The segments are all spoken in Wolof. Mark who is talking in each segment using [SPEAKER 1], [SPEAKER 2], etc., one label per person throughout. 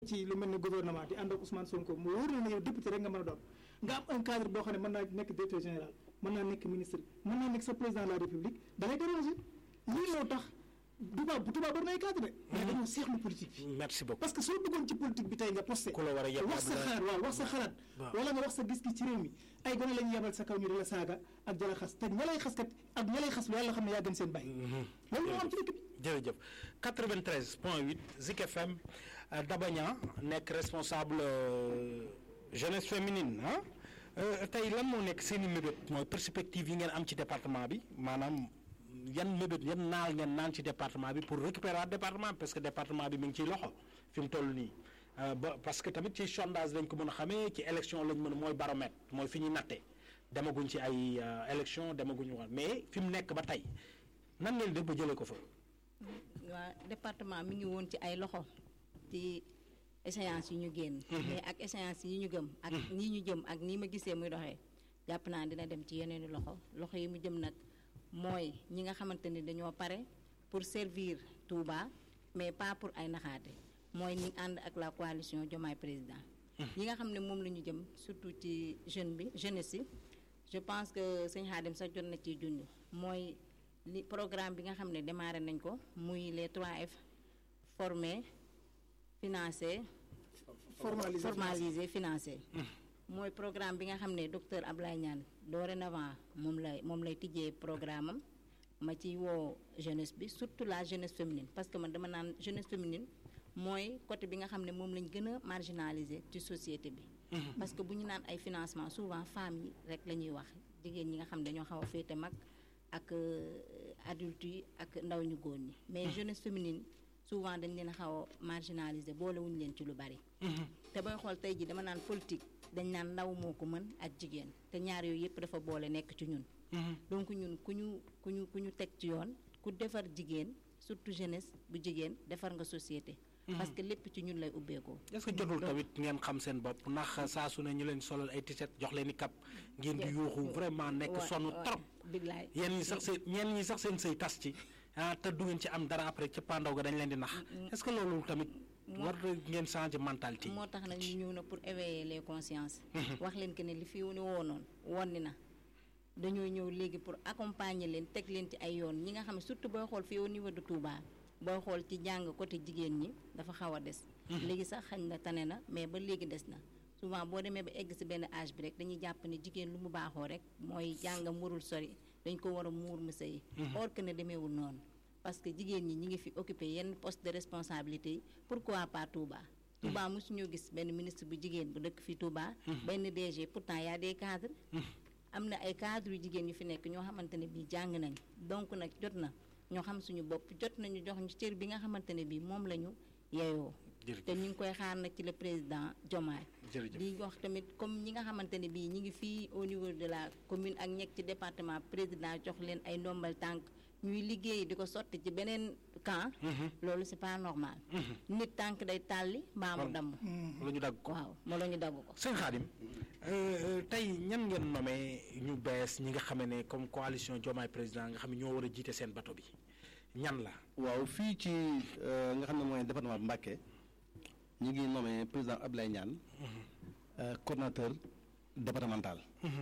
[SPEAKER 1] ci lu mel ne gouvernement di ànd ak Ousmane Sonko mu wóor na ne yow député rek nga mën a doon nga am un cadre boo xam ne mën naa nekk directeur général mën naa nekk ministre mën naa nekk sa président de la république da lay déranger lii moo tax tubaab tubaab bari na ay cadre de mais dañoo seexlu politique bi
[SPEAKER 2] merci beaucoup
[SPEAKER 1] parce que soo duggoon ci politique bi tey nga posté
[SPEAKER 2] ku la war a yebal
[SPEAKER 1] wax sa xalaat waaw wax sa xalaat wala nga wax sa gis-gis ci réew mi ay gone la ñu yebal sa kaw ñu di la saaga ak jala xas te ña lay xas kat ak ña lay xas lu yàlla xam ne yaa gën seen bàyyi loolu moo am ci dëkk bi
[SPEAKER 2] jërëjëf 93 point 8 Zik FM Dabaña nekk responsable jeunesse féminine ah tey lan moo nekk seen i mébét mooy perspective yi ngeen am ci département bi maanaam yan mébét yan naal ngeen naan ci département bi pour récupérer département parce que département bi mi ngi ciy loxo fi mu toll nii ba parce que tamit ci sondage lañ ko mën a xamee ci élection lañ mën a mooy baromètre mooy fi ñuy nattee demaguñ ci ay élection demaguñu woon mais fi mu nekk ba tey nan ngeen def ba jëlee ko fa.
[SPEAKER 3] waa département mi ngi woon ci ay loxo ci échéance yi ñu génn. mais ak échéance yi ñu gëm. ak nii ñu jëm ak nii ma gisee muy doxee jàpp naa dina dem ci yeneeni loxo loxo yi mu jëm nag mooy ñi nga xamante ni dañoo pare pour servir Touba mais pas pour ay naxaate mooy ñi ànd ak la coalition Diomaye président. ñi nga xam ne moom la ñu jëm surtout ci jeune bi jeunesse yi je pense que sëñ Xaadim sax jot na ciy junj mooy. li programme bi nga xam ne démarré nañ ko muy les 3F former financer.
[SPEAKER 1] formaliser
[SPEAKER 3] formaliser financer. mooy programme bi nga xam ne docteur Ablaye Niane dorénavant moom lay moom lay tijjee programme am ma ci woo jeunesse bi surtout la jeunesse féminine parce que man dama naan jeunesse féminine mooy côté bi nga xam ne moom lañ gën a marginaliser ci société bi. parce que bu ñu naan ay financement souvent femmes yi rek la ñuy wax jigéen ñi nga xam ne dañoo xaw a féete mag. ak adultes yi ak ndaw ñu góor ñi mais jeunesse féminine souvent dañ leen a xaw a marginaliser boolewuñu leen ci lu bari. te booy xool tey ji dama naan politique dañ naan ndaw moo ko mën ak jigéen te ñaar yooyu yëpp dafa boole nekk ci ñun. donc ñun ku ñu ku ñu ku ñu teg ci yoon ku defar jigéen surtout jeunesse bu jigéen defar nga société. parce que lépp ci ñun lay ubbeekoo.
[SPEAKER 2] est-ce que jotul tamit ngeen xam seen bopp ndax saa su ne ñu leen solal ay t-shirt jox leen i cap ngeen di yuuxu vraiment nekk sonn trop.
[SPEAKER 3] billaay
[SPEAKER 2] yéen ñi sax seen ñeen ñi sax seen sëy tas ci ah te du ngeen ci am dara après ca pandaw ga dañ leen di nax. est-ce que loolu tamit. war ngeen changer mentalité
[SPEAKER 3] moo tax nag ñu ñëw na pour éveiller les consciences. wax leen que ne li fi wu ne woonoon wonni na. dañoo ñëw léegi pour accompagner leen teg leen ci ay yoon ñi nga xam ne surtout booy xool fii au niveau de Touba. booy xool ci jàng côté jigéen ñi dafa xaw a des. léegi sax xañ na tane na mais ba léegi des na souvent boo demee ba egg si benn âge bi rek dañuy jàpp ne jigéen lu mu baaxoo rek mooy jàngam warul sori dañ ko war a muur mu sëy or que ne demeewul noonu parce que jigéen ñi ñi ngi fi occupé yenn poste de responsabilité yi pourquoi pas Touba. Touba mosuñoo gis benn ministre bu jigéen bu dëkk fi Touba. benn DG pourtant y a des cadres. am na ay cadres yu jigéen yu fi nekk ñoo xamante ne bii jàng nañ donc nag jot na. ñoo xam suñu bopp jot nañu jox ñu cër bi nga xamante ne bii moom la ñu yeyoo te ñu ngi koy xaar nag ci le président Diomaye di wax tamit comme ñi nga xamante ne bii ñi ngi fii au niveau de la commune ak ñekk ci département président jox leen ay ndombal tànk ñuy liggéey di ko sotti ci beneen camp loolu c'est pas normal nit tànk day tàlli mbaa mu damm
[SPEAKER 2] la ñu dagg ko
[SPEAKER 3] waaw moo la ñu dagg ko
[SPEAKER 2] sëñ Khadim tey ñan ngeen nommé ñu bees ñi nga xam ne comme coalition Diomaye président nga xam ne ñoo war a jiite seen bato bi ñan la.
[SPEAKER 4] waaw fii ci nga xam ne mooy département bu Mbacké ñu ngi nommé président Abdoulaye Niane. coordonnateur départemental.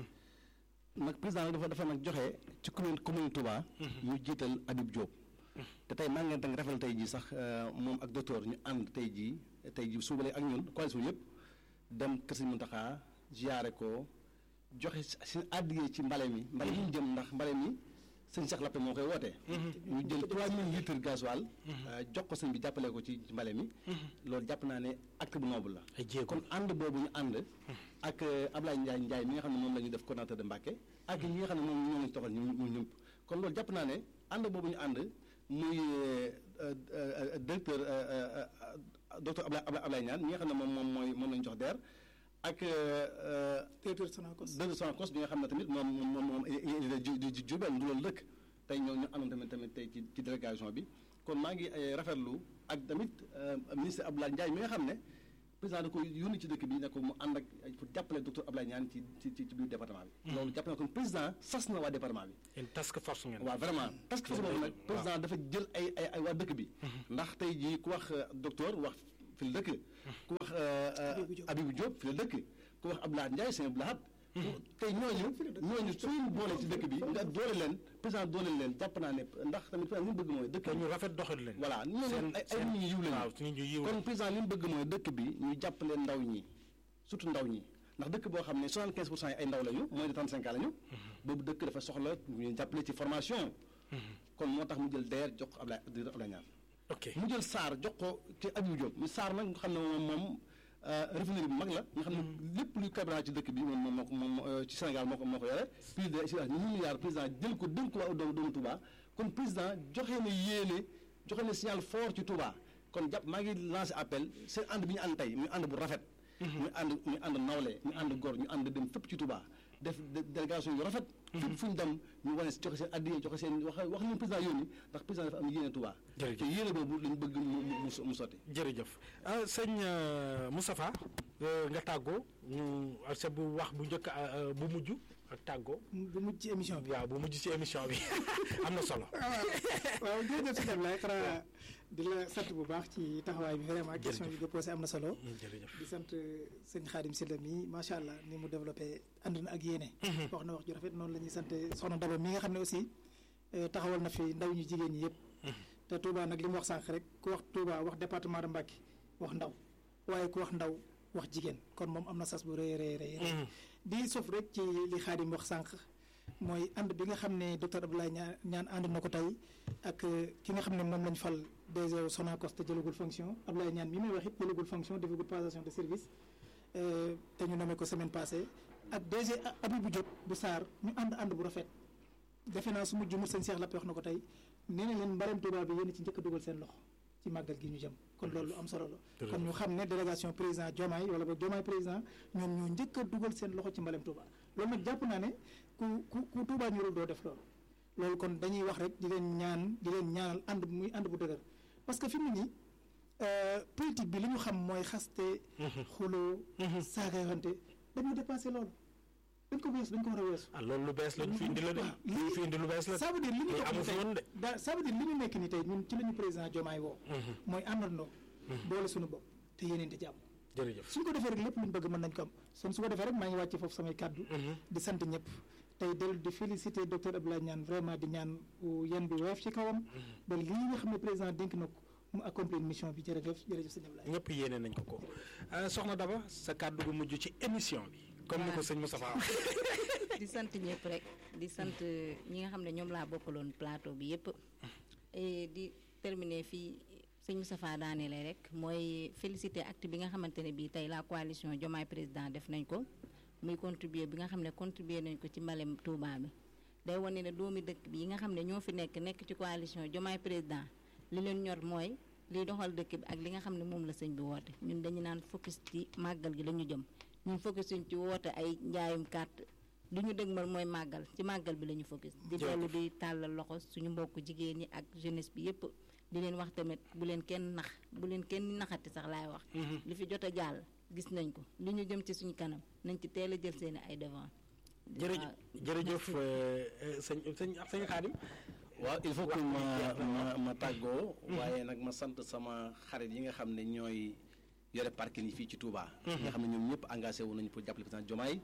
[SPEAKER 4] nag président nag dafa dafa nag joxe ci commune commune Touba. ñu jiital Habib Diop. te tey maa ngi leen rafetlu tey jii sax moom ak docteur ñu ànd tey jii tey jii suubalee ak ñun coalition yëpp dem Kër Sëñ Mountakha ziyaare ko joxe si àddigee ci mbale mi. mbale mi ñu jëm ndax mbale mi. sëñ Cheikh Lappé moo koy wootee. ñu jël 3000 litres gasoil jox ko sëñ bi jàppale ko ci mbale mi. loolu jàpp naa ne acte bu noble la.
[SPEAKER 2] ay jéego
[SPEAKER 4] kon ànd boobu ñu ànd. ak Ablaye Ndiaye Ndiaye mi nga xam ne moom la ñu def coordonnateur de Mbacké. ak ñi nga xam ne moom ñoo lañu toxal ñu ñu ñëpp. kon loolu jàpp naa ne ànd boobu ñu ànd muy directeur docteur Ablaye Ablaye Niane mi nga xam ne moom moom mooy moom la ñu jox DER. ak
[SPEAKER 1] directeur Sonacos
[SPEAKER 4] directeur Sonacos bi nga xam ne tamit moom moom moom di Diourbel du loolu dëkk tey ñoo ñu àndoon tamit tamit tey ci ci délégation bi kon maa ngi rafetlu ak tamit ministre Abdoulaye Ndiaye mi nga xam ne président da ko yónni ci dëkk bi ne ko mu ànd ak pour jàppale docteur Abdoulaye Niane ci ci ci biir département bi. loolu jàpp na kon président sas na waa département bi.
[SPEAKER 2] une task force ngeen.
[SPEAKER 4] waaw vraiment task force boobu nag président dafa jël ay ay ay waa dëkk bi. ndax tey jii ku wax docteur wax. fi la dëkk ku wax Abibou Diop fi la dëkk ku wax Abdoulaye Ndiaye sëñ Abdoulaye tey ñooñu ñooñu suñu boole ci dëkk bi nga doole leen président doole leen jàpp naa ne ndax tamit président li mu bëgg mooy dëkk
[SPEAKER 2] ñu rafet doxal leen
[SPEAKER 4] voilà ñooñu ay ay nit ñu yiw
[SPEAKER 2] waaw
[SPEAKER 4] lañu
[SPEAKER 2] nit ñu yiw
[SPEAKER 4] kon président li mu bëgg mooy dëkk bi ñu jàppale ndaw ñi surtout ndaw ñi ndax dëkk boo xam ne 75 pour cent yi ay ndaw lañu moins de 35 ans lañu boobu dëkk dafa soxla ñu jàppale ci formation kon moo tax mu jël DER jox ko Ablaye directeur Ablaye Niane
[SPEAKER 2] ok
[SPEAKER 4] mu jël SAR jox ko ci Abibou Diop mu SAR nag nga xam ne moom moom raffinerie bu mag la nga xam ne lépp luy carburant ci dëkk bi moom moom moo ko moom ci Sénégal moo ko moo ko yore plus de si ñu milliards président jël ko dénk ko waa doomu doomu Touba kon président joxe na yéene joxe na signal fort ci Touba kon jàpp maa ngi lancé appel seen ànd bi ñu ànd tey muy ànd bu rafet ñu ànd ñu ànd nawle ñu ànd gor ñu ànd dem fépp ci Touba def délégation yu rafet fépp fu ñu dem ñu wane joxe seen addiye joxe seen wax wax leen président yónni ndax président dafa am yéene Touba
[SPEAKER 2] Jërëjëf.
[SPEAKER 4] te yéene boobu lañ bëgg mu mu mu mu sotti
[SPEAKER 2] jërëjëf ah sëñ euh, Moustapha euh, nga tàggoo ñu sa bu wax bu njëkk euh, bu mujj ak tàggoo
[SPEAKER 1] bu mujj ci émission bi
[SPEAKER 2] waaw bu mujj ci émission bi am na solo
[SPEAKER 1] waaw jërëjëf si Ablaye xanaa di la sant bu baax ci taxawaay bi vraiment question bi nga posé am na solo
[SPEAKER 2] jërëjëf
[SPEAKER 1] di sant sëñ Xaadim Sylla mi macha allah ni mu développé ànd na ak yéene wax na wax ju rafet noonu la ñuy sant soxna Daba mi nga xam ne aussi eh, taxawal na fi ndaw ñu jigéen ñi yëpp te Touba nag li mu wax sànq rek ku wax Touba wax département de Mbacké wax ndaw waaye ku wax ndaw wax jigéen kon moom am na sas bu rëy rëy rëy rëy di sof rek ci li Xaadim wax sànq mooy ànd bi nga xam ne docteur Abdoulaye ñaan ñaan ànd na ko tey ak eh, ki nga xam ne moom lañ fal DG Sonacos te jëlagul fonction Abdoulaye ñaan mi may wax it jëlagul fonction defagul passation de service eh, te ñu nommé ko semaine passée ak DG Abibou Diop bu Sarr ñu ànd ànd bu rafet defe naa su ma jumul sëñ Cheikh Lappé wax na ko tey nee na leen mbarem Touba bi yéen ci njëkk a dugal seen loxo ci màggal gi ñu jëm kon loolu lu am solo la kon ñu xam ne délégation président Diomaye wala ba Diomaye président ñoom ñoo njëkk a dugal seen loxo ci mbalem Touba loolu nag jàpp naa ne ku ku ku Touba ñorul doo def loolu loolu kon dañuy wax rek di leen ñaan di leen ñaanal ànd bu muy ànd bu dëgër parce que fi mu nii euh, politique bi li ñu xam mooy xaste xuloo saagayante dañoo dépassé loolu dañ ko weesu dañ ko war a weesu
[SPEAKER 2] ah loolu lu bees lañ fi indi la de
[SPEAKER 1] waaw,
[SPEAKER 2] lu ñu fi indi lu bees la
[SPEAKER 1] ça veut dire li ñu
[SPEAKER 2] lii
[SPEAKER 1] topp
[SPEAKER 2] amu
[SPEAKER 1] nii
[SPEAKER 2] fi
[SPEAKER 1] tey
[SPEAKER 2] woon de
[SPEAKER 1] da ça veut dire li ñu nekk ni tey ñun ci la ñu président Diomaye woo mooy àndandoo boole suñu bopp te yéneente jàmm
[SPEAKER 2] jërëjëf
[SPEAKER 1] suñ ko defee rek lépp luñ bëgg mën nañ ko am son su ko defee rek maa ngi wàcce foofu samay kàddu di sant ñëpp tey dellu di féliciter docteur Abdoulaye Niane vraiment di ñaan yan bi woyof ci kawam ba lii nga xam ne président dénk na ko mu accomplir mission bi jërëjëf jërëjëf sëñ Abdoulaye
[SPEAKER 2] ñëpp yéene nañ ko ko Ah, soxna Daba sa kàddu gu mujj ci émission bi comme ni ko sëñ Moustapha wax
[SPEAKER 3] di sant ñëpp rek di sant ñi nga xam ne ñoom laa bokkaloon plateau bi yëpp et di terminer fii sëñ Moustapha daaneele rek mooy féliciter acte bi nga xamante ne bii tey la coalition Diomaye président def nañ ko muy contribuer bi nga xam ne contribuer nañ ko ci mbalem Touba bi day wane ne doomi dëkk bi yi nga xam ne ñoo fi nekk nekk ci coalition Diomaye président li leen ñor mooy liy doxal dëkk bi ak li nga xam ne moom la sëñ bi woote ñun dañu naan focus ci màggal gi la ñu jëm ñun focus suñ ci woote ay njaayum carte li ñu dëgmal mooy màggal ci màggal bi la ñu focus di dellu di tàllal loxo suñu mbokk jigéen ñi ak jeunesse bi yépp di leen wax tamit bu leen kenn nax bu leen kenn naxati sax laay wax li fi jot a jàll gis nañ ko li ñu jëm ci suñu kanam nañ ci teel a jël seeni ay devant
[SPEAKER 2] jërëjëf jërëjëf euh, euh, sëñ sëñ sëñ Xaadim
[SPEAKER 4] waaw il faut que
[SPEAKER 2] Wax bi
[SPEAKER 4] ma
[SPEAKER 2] jeex na,
[SPEAKER 4] ma ma tàggoo waaye nag ma sant sama xarit yi nga xam ne ñooy yore parking yi fii ci Touba nga xam ne ñoom ñëpp engagé wu nañu pour jàppale président Diomaye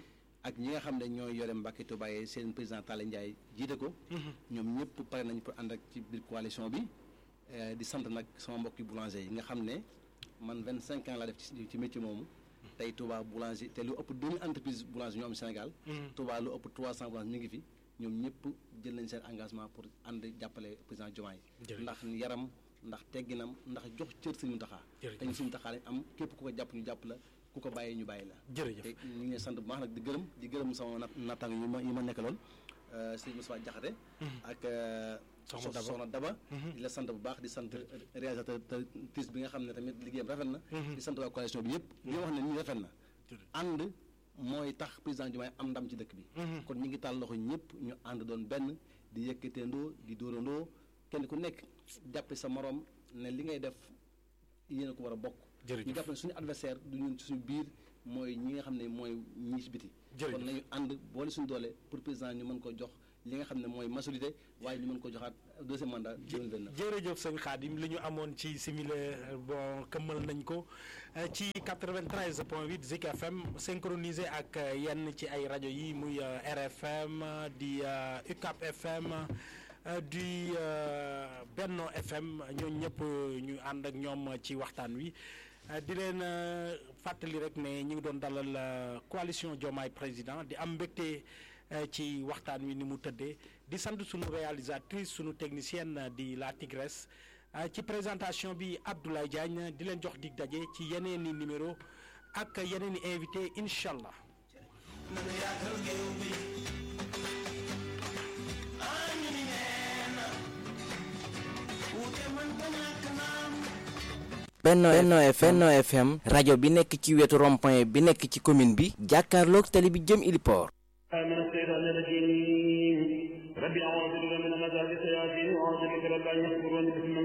[SPEAKER 4] ak ñi nga xam ne ñooy yore Mbacké Touba yi seen président Talla Ndiaye jiite ko ñoom ñëpp pare nañu pour ànd ak ci biir coalition bi Eh, di sant nag sama mbokki boulanger yi nga xam ne man vingt cinq ans laa def ci ci métier moomu tey Touba boulanger te lu ëpp deux mille entreprise boulanger ñoo am Sénégal Touba lu ëpp trois cent boulanger ñu ngi fi ñoom ñëpp jël nañ seen engagement pour ànd jàppale président Diomaye
[SPEAKER 2] Jërëjëf.
[SPEAKER 4] ndax yaram ndax tegginam ndax jox cër Sëriñ Mountakha
[SPEAKER 2] Jërëjëf.
[SPEAKER 4] te ñu Sëriñ Mountakha lañ am képp ku ko jàpp ñu jàpp la ku ko bàyyi ñu bàyyi la
[SPEAKER 2] jërëjëf
[SPEAKER 4] te ñu ngi leen sant bu baax nag di gërëm di gërëm sama nat nattaang yi ma yi ma nekkaloon sëñ Moussa Diakhaté ak euh,
[SPEAKER 2] Soxna
[SPEAKER 4] so-
[SPEAKER 2] Daba.
[SPEAKER 4] Soxna Daba di la sant bu baax di sant réalisateur tis bi nga xam ne tamit liggéeyam rafet na di sant waa coalition bi yëpp di wax ne nii rafet na ànd mooy tax président Diomaye am ndam ci dëkk bi kon ñu ngi tàll loxo ñëpp ñu ànd doon benn di yëkkateendoo di dóorandoo kenn ku nekk jàppe sa morom ne li ngay def yéen a ko war a bokk
[SPEAKER 2] Jërëjëf.
[SPEAKER 4] ñu jàpp ne suñu adversaire du ñun ci suñu biir mooy ñi nga xam ne mooy ñi ci biti
[SPEAKER 2] Jërëjëf.
[SPEAKER 4] kon nañu ànd boole suñu doole pour président ñu mën ko jox li nga xam ne mooy majorité waaye ñu mën ko joxaat deuxième mandat 2029
[SPEAKER 2] jërëjëf sëñ Khadim li ñu amoon ci simile bon këmmal nañ ko euh, ci 93 point 8 Zik FM synchronisé ak euh, yenn ci ay rajo yi muy euh, RFM di UCAP FM di Benno FM ñooñu ñëpp ñu ànd ak ñoom ci waxtaan wi di leen fàttali rek ne ñu ngi doon dalal coalition Diomaye président di am mbégte ci waxtaan wi ni mu tëddee di sant sunu réalisatrice sunu technicienne di la Tigresse ci présentation bi Abdoulaye Diagne di leen jox dig daje ci yeneen i numéro ak yeneen i invité incha allah.
[SPEAKER 5] Benno Benno FM Benno FM rajo bi nekk ci wetu rond-point bi nekk ci commune bi jàkkaarloog tali bi jëm Iliport
[SPEAKER 6] من الشيطان الرجيم ربي أعوذ بك من همزات الشياطين وأعوذ بك رب أن يحضرون بسم